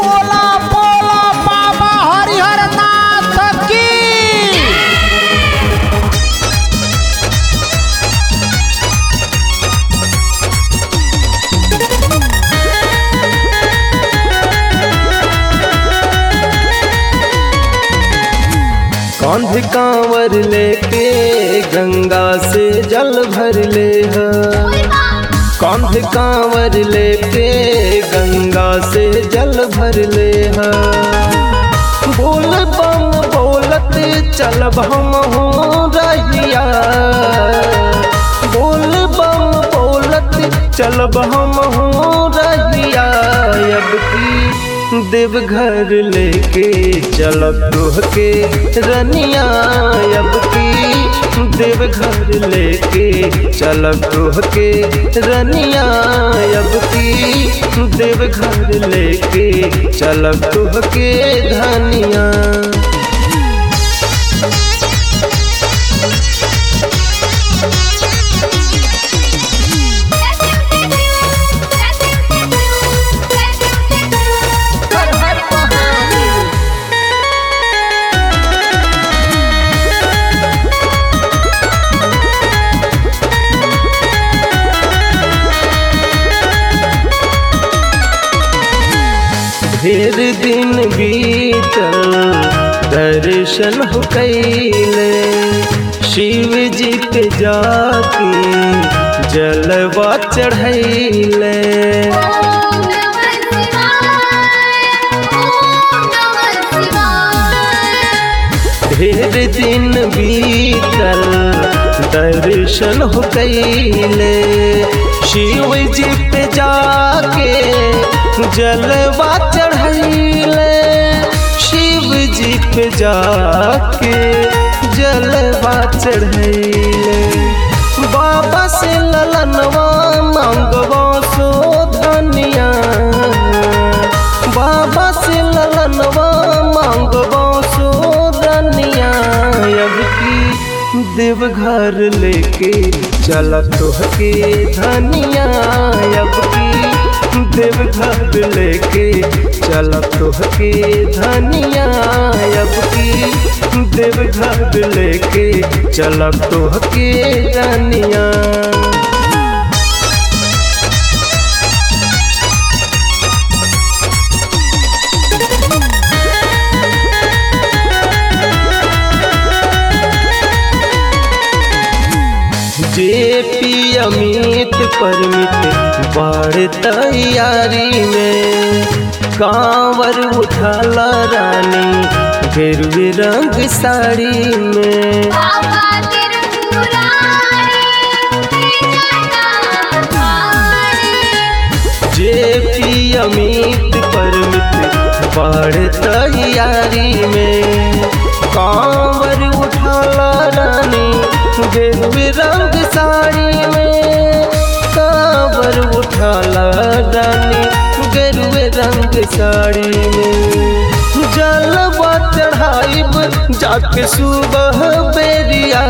बोला बोला बाबा हरिहर नाथ की कौंध कांवर लेके गंगा से जल भर ले है कौंध कांवर लेके गंगा से जल भर ले है बोल बम बोलत चलब हम हो रहिया बोल बम बोलत चलब हम हो रहिया अब की देवघर लेके चलब तोह के रनिया अब की देवघर लेके चलब तोह के रनिया अब की देवघर लेके चलब तोह के धनिया हर हर महादेव ढेर दिन बीतल दर्शन हो कैले शिव जी पे जाके जलवा चढ़ैले ढेर दिन बीतल दर्शन हो कैले शिव जी पे जाके जलवा चढ़ैले शिव जी पे जाके जलवा चढ़ैले बाबा से ललनवा मांगवा सो धनिया बाबा से ललनवा मांगवा सो धनिया अब की देवघर लेके चल तोहके धनिया अब की देवघर लेके चल तोहके धनिया अब की देवघर लेके चल तोहके धनिया जे पी अमित परमित बाढ़ तैयारी में कांवर उठाला रानी गेरुए रंग साड़ी में जे पी अमित परमित बाढ़ तैयारी में कांवर उठाला रानी गेरुए रंग साड़ी में कांवर उठाला रानी गेरुए रंग साड़ी में जलवा चढ़ाइब जाके सुबह बेरिया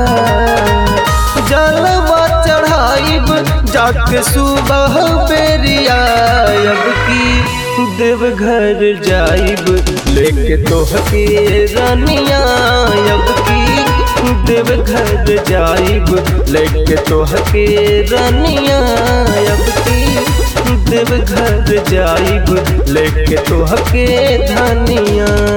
जलवा चढ़ाइब जाके सुबह बेरिया अब की देवघर जाइब लेके तोहके रानिया अब की देवघर जाइब लेके तोहके रानिया अब की देवघर जाइब लेके तोहके धनिया